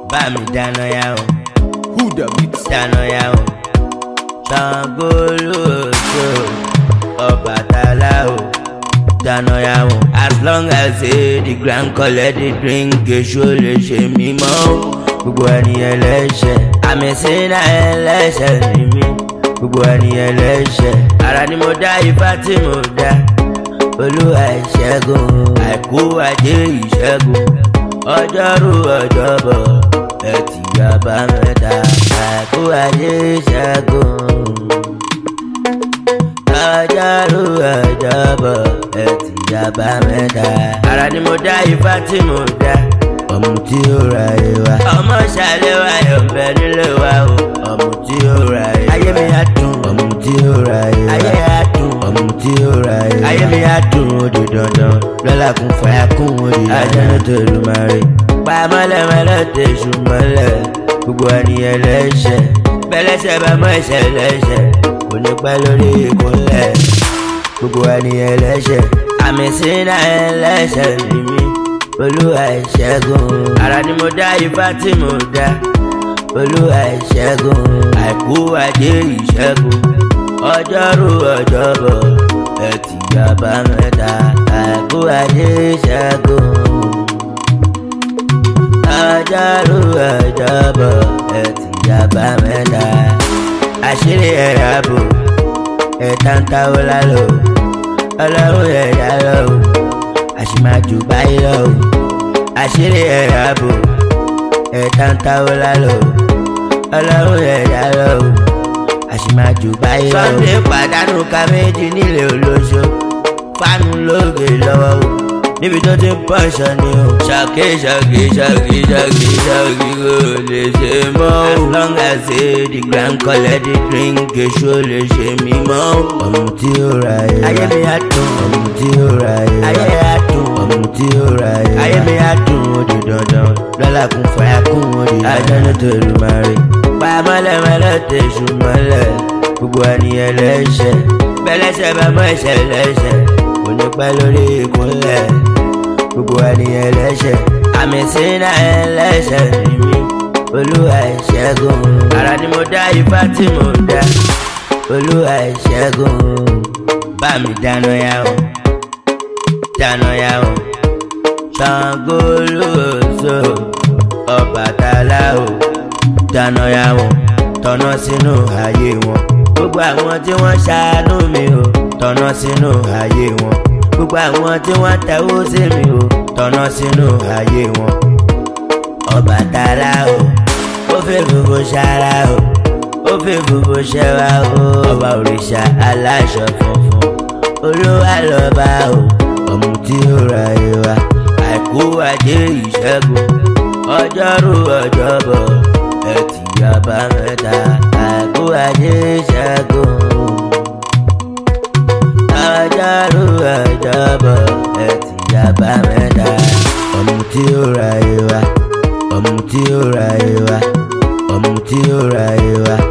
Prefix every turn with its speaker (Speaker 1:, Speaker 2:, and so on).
Speaker 1: bá mi dáná yá o
Speaker 2: Who the mix?
Speaker 1: dáná yá o Ṣàngó lóòótọ́ Ọbàtálá o dáná yá o as long as say the grand collect the drink èso lè ṣe mí mọ́ o gbogbo ẹni ẹlẹ́ṣẹ̀ àmì sínú ẹlẹ́ṣẹ̀ ni mí gbogbo ẹni ẹlẹ́ṣẹ̀ ara ni mo dá ifá tí mo dá olúwa ìṣẹ́gun àìkú ajé ìṣẹ́gun ọjọ́rú ọjọ́bọ̀ ẹtì àbámẹ́ta àìkú ajé ìṣẹ́gun ọjọ́rú ọjọ́bọ̀ ẹtì àbámẹ́ta ara ni mo dá ifá tí mo dá ọmọ tí ó ra ìwà ọmọ ṣàlẹ̀ wa yọ̀ bẹ nílé wa o ọmọ tí ó ra ìwà ayé mi á dùn ọmọ tí ó ra ìwà ayé á dùn ọmọ tí ó ra ìwà ayé mi á dùn ó di dandan lọ́la kún fàyà kún ó di ajánú tó lù máa rí pa mọ́lẹ́mọ́lẹ́ tẹ̀sù mọ́lẹ̀ gbogbo ènìyàn lẹ́sẹ̀ bẹ́lẹ́sẹ̀ bá mọ́ ẹ̀ṣẹ̀ lẹ́sẹ̀ kò ní pẹ́ lórí ìkúnlẹ̀ gbogbo ènìyàn lẹ́sẹ̀ àmì sínú ẹlẹ́sẹ̀ ni mí olúwa ìṣẹ́gun ara ni mo dá ifá tí mo dá olúwa ìṣẹ́gun àìkú ajé ìṣẹ́gun ọjọ́rú ọjọ́bọ̀ ẹtì àbámẹ́ta àìkú ajé ìṣẹ́gun ọjọ́rú ọjọ́bọ̀ ẹtì àbámẹ́ta àṣírí ẹ̀rọ ààbò ẹ̀ta ń táwọ́ lálọ́ ọlọ́run ẹ̀dá lọ́wọ́ àṣìmájú báyìí lọ o àṣírí ẹ̀rọ ààbò ẹ̀ta ń táwọ́ lálọ́ o ọlọ́run ẹ̀dá lọ o àṣìmájú báyìí lọ o. Sunday pàdánù ká méjì nílé olóṣó fánú lóògè lọ́wọ́ o níbi tó ti ń pọ̀ṣọ ni o. ṣàkí ṣàkí ṣàkí ṣàkí ṣàkí kò lè ṣe mọ́ o. as long as say the grand collect the drink èso lè ṣe mí mọ́ o. ọmọ tí ó ra ẹ̀ ayé mi á dùn ọmọ tí ó ra ẹ̀ ayé á dùn ọmọ tí ó ra ẹ̀ ayé mi á dùn ó di dandan lọ́la kún fàyà kún ó di ajánú tó lù máa rí. pa mọ́lẹ́mọ́lẹ́ tẹ̀sù mọ́lẹ̀ gbogbo ènìyàn lẹ́sẹ̀ bẹ́lẹ́sẹ̀ bá mọ́ ẹ̀ṣẹ̀ lẹ́sẹ̀ kò ní pẹ́ lórí ìkúnlẹ̀ gbogbo ènìyàn ẹlẹ́ṣẹ̀ àmì sínú ẹlẹ́ṣẹ̀ ni mí olúwa ìṣẹ́gun ara ni mo dá ifá tí mo dá olúwa ìṣẹ́gun bá mi dáná yá o dáná yá o Ṣàngó lóòótọ́ Ọbàtálá o dáná yá o tọ̀nà sínú ayé wọn gbogbo àwọn tí wọ́n ṣàánú mi o tọ̀nà sínú ayé wọn gbogbo àwọn tí wọ́n tẹ̀wọ́ sí mi o tọ̀nà sínú ayé wọn. Ọbàtálá o ó fẹ́ gbogbo ṣara o ó fẹ́ gbogbo ṣẹwa o ọba òrìṣà aláṣọ funfun olúwa lọ́ba o ọmọ tí ó ra ìwà àìkú ajé ìṣẹ́gun ọjọ́rú ọjọ́bọ̀ ẹtì àbámẹ́ta àìkú ajé ìṣẹ́gun ọjọ́rú ọjọ́bọ̀ ẹtì àbámẹ́ta ọmọ tí ó ra ìwà ọmọ tí ó ra ìwà ọmọ tí ó ra ìwà